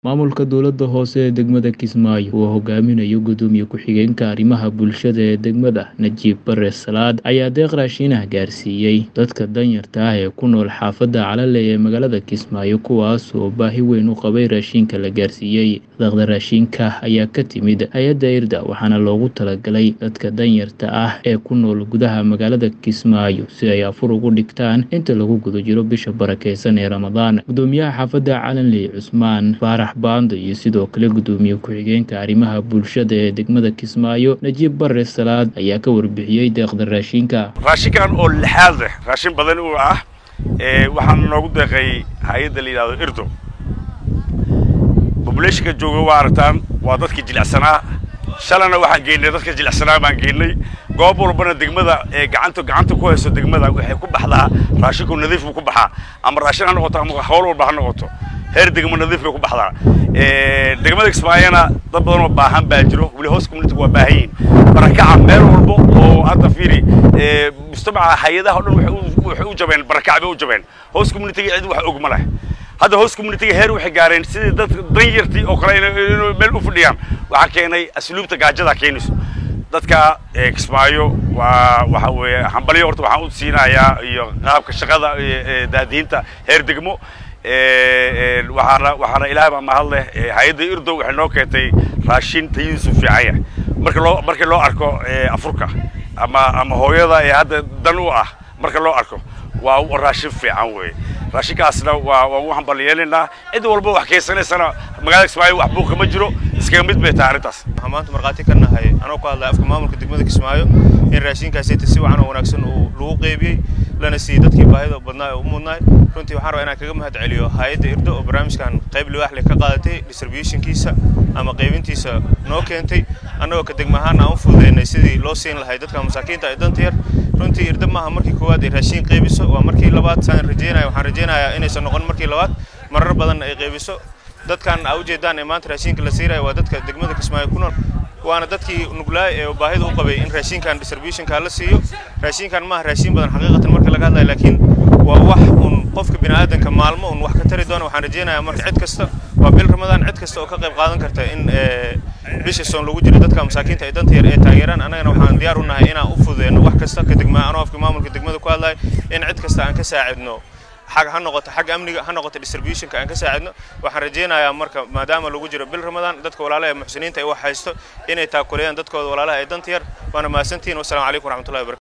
Maamulka dowladda hoose ee degmada Kismaayo uu hogaaminayo Gudoomiye Ku-xigeenka Arrimaha Bulshada ee degmada, Najiib Bare Salaad, ayaa deeq raashin ah gaarsiiyay dadka danyarta ah ee ku nool xaafadda Calale ee magaalada Kismaayo kuwaas oo baahi weyn u qabay raashinka la gaarsiiyay. Deeqda raashinka ayaa ka timid hay'adda IRDA waxaana loogu talagalay dadka danyarta ah ee ku nool gudaha magaalada Kismaayo si ay afur ugu dhigtaan inta lagu guda jiro bisha barakeysan ee Ramadaan. Gudoomiyaha xaafadda Calale, Cusmaan Faarax Baando iyo sidoo kale Gudoomiye Ku-xigeenka Arrimaha Bulshada ee degmada Kismaayo, Najiib Bare Salaad ayaa ka warbixiyay deeqda raashinka. raashinkan oo lixaad leh raashin badan uu ah ee waxaana noogu deeqay hay-adda la yidhahdo irdo populationka jooga waa aragtaan waa dadkii jilicsanaa shalana waxaan geynay dadka jilicsanaa baan geynay goob walbana degmada ee gacanta gacanta ku hayso degmada waxay ku baxdaa raashinku nadiif buu ku baxaa ama raashin ha noqoto ama hawl walba ha noqoto heer degmo nadiif bay ku baxdaa degmada Kismaayana dad badan oo baahan baa jiro weli hoos community waa baahan yihiin barakaca meel walba oo hadda fiiri mujtamaca hay-adaha oo dhan waxay u jabeen barakac bay u jabeen hoos community cid wax og ma leh hadda hoos community heer waxay gaareen sidii dad danyartii oo kale inay meel u fadhiyaan waxaa keenay asluubta gaajada keenayso dadka Kismaayo waa waxa weeye hambalyo horta waxaan u siinayaa iyo qaabka shaqada daadiinta heer degmo waxaana waxaana ilaahay baa mahad leh hay-adda irdo waxay noo keentay raashin tayadiisu fiican yahay marka loo markii loo arko afurka ama ama hooyada ee hadda dan u ah marka loo arko waa raashin fiican weeye raashinkaasna waa waa u hambalyeelaynaa cid walba wax keysanaysana magaalada Kismaayo wax buuqa ma jiro iskaga mid bay tahay arrintaas waxaan maanta markhaati ka nahay anoo ku hadlaya afka maamulka degmada Kismaayo in raashinkaasi si wacan oo wanaagsan uu lagu qeybiyey lana siiyey dadkii baahida badnaa ee u mudnaay runtii waxaan rabaa inaan kaga mahad celiyo hay-adda irdo oo barnaamijkan qayb liwaax leh ka qaadatay distributionkiisa ama qaybintiisa noo keentay annagoo ka degma ahaan aan u fududeynay sidii loo siin lahay dadka masaakiinta ee danta yar runtii irdo maaha markii koowaad ay raashin qaybiso waa markii labaad saan rajeynaya waxaan rajeynayaa inaysan noqon markii labaad marar badan ay qaybiso dadkan aa ujeedaan ee maanta raashinka la siinayo waa dadka degmada Kismaayo ku nool waana dadkii nuglaay ee baahida u qabay in raashinkan distributionka la siiyo raashinkan maaha raashin badan xaqiiqatan marka laga hadlayo laakiin waa wax un qofka bini'aadanka maalmo un wax ka tari doona waxaan rajeynayaa marka cid kasta waa bil ramadaan cid kasta oo ka qayb qaadan karta in bisha soon lagu jiro dadka masaakiinta ee danta yar ee taageeraan annagana waxaan diyaar u nahay inaan u fududeyno wax kasta ka degmaa anoo afka maamulka degmada ku hadlayo in cid kasta aan ka saacidno xag ha noqoto xag amniga ha noqoto distributionka aan ka saacidno waxaan rajeynayaa marka maadaama lagu jiro bil ramadaan dadka walaalaha ee muxsiniinta ay wax haysto inay taakuleeyaan dadkooda walaalaha ee danta yar waana mahadsantihiin wasalaamu calaykum waraxmatullahi wabarakatu